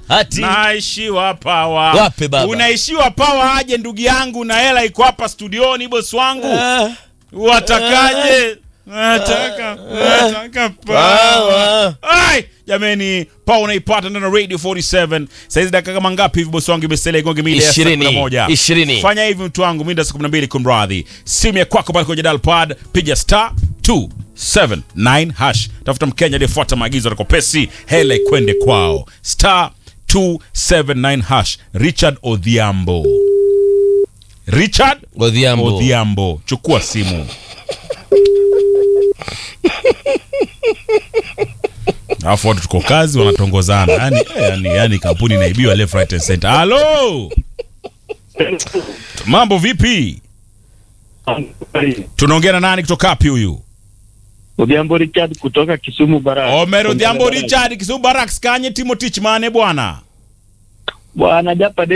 Ati. naishiwa pawa Wape baba. unaishiwa pawa aje ndugu yangu na hela iko hapa studioni bosi wangu Ah, watakaje nataka nataka pawa Ai, jameni pawa unaipata ndani ya radio 47 saizi dakika kama ngapi hivi bosi wangu imesalia igonge mida ya saa Ishirini. 11. Ishirini. fanya hivi mtu wangu mida saa 12 kumradhi simu ya kwako pale kwenye dial pad piga star 279 hash tafuta mkenya aliyefuata maagizo atakopesi hela ikwende kwao star 279 hash richard odhiambo richard Odhiambo. odhiambo chukua simu alafu watu tuko kazi wanatongozana yani, yani, yani kampuni inaibiwa left right and center halo mambo vipi tunaongea na nani kutoka wapi huyu Odhiambo Richard kutoka Kisumu Baraka. omer odhiambo richard kisumu baraks kanye timotich mane bwana Bwana japa